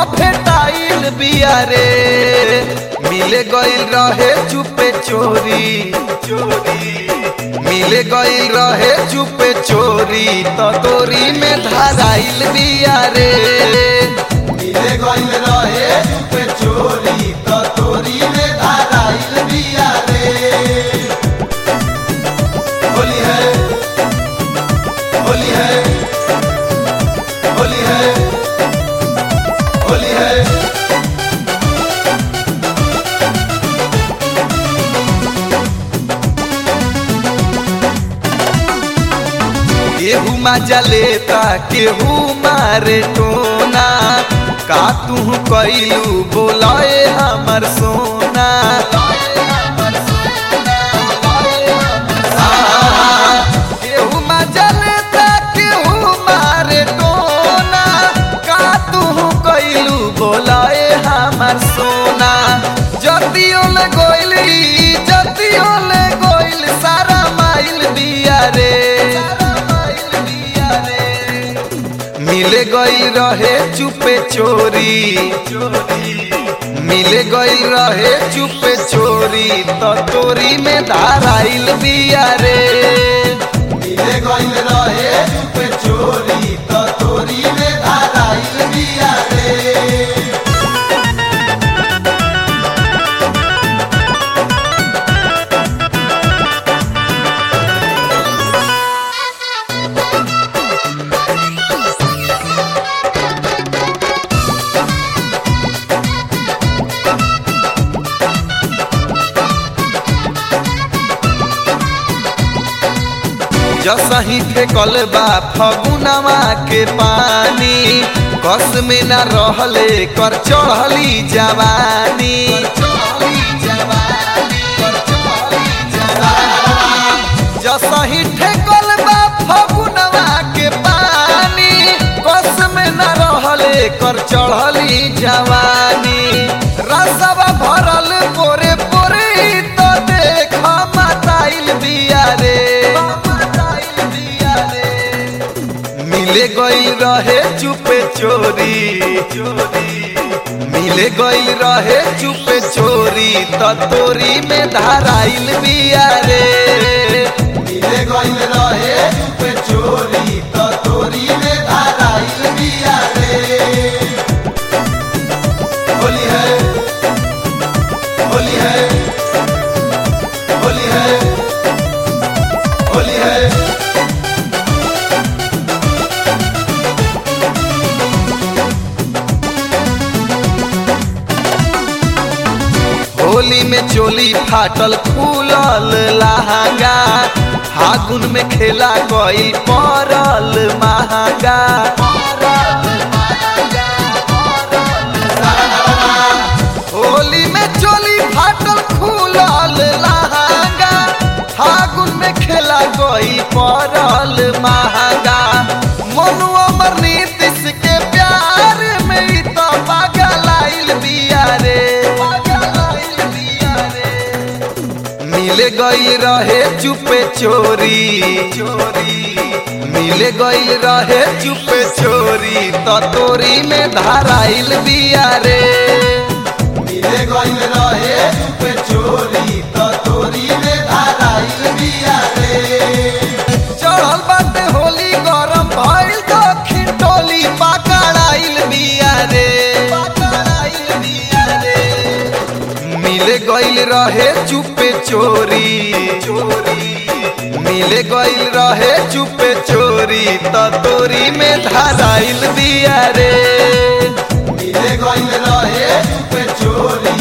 भेटाइल बिया रे मिले गइल रहे चुपे चोरी चोरी मिले गइल रहे चुपे चोरी तो तोरी में धराइल बिया रे मिले गइल रहे चुपे चोरी तो तोरी में धराइल बिया रे होली है होली है होली है होली है केहू मजा लेता केहू मारे टोना का तू कैलू बोलाए हमर सोना केहू मजा लेता केहू मारे टोना का तू कैलू बोलाए हमर सोना जतियो ले गोइली जतियो ले गोइल सारा माइल दिया रे मिले गई रहे चुपे चोरी मिले गई रहे चुपे चोरी तो तोरी में धाराइल बिया रे मिले गई रहे चुपे चोरी तो तोरी में धाराइल बिया रे जसही फेकल बा फगुनवा के पानी कस में न रहले कर चढ़ली जवानी जसही ठेकल बा फगुनवा के पानी कस में न रहले कर चढ़ली जवानी रसवा भरल पोरे पोरे तो देख मताइल बिया रे मिले गई रहे चुपे चोरी मिले गई रहे चुपे चोरी तो तोरी में धाराइल बिया रे मिले गई रहे चुपे चोरी तो तोरी में धाराइल बिया रे होली है होली है होली है होली है होली में चोली फाटल फूलल लहंगा फागुन में खेला गई पड़ल महंगा होली में चोली फाटल फूलल लहंगा फागुन में खेला गई पड़ल महंगा मनु अमर नीतीश के प्यार में ई तो पागल आइल बिया रे मिले गई रहे चुपे चोरी चोरी मिले गई रहे चुपे चोरी तो तोरी में धाराइल बिया रे मिले गई रहे चुपे चोरी तो तोरी में धाराइल बिया रे चढ़ल बाटे होली गरम भइल दक्षिण टोली पकड़ाइल बिया रे पकड़ाइल बिया रे मिले गइल रहे चुपे चोरी चोरी मिले गइल रहे चुपे चोरी तो तोरी में धराइल बिया रे मिले गइल रहे चुपे चोरी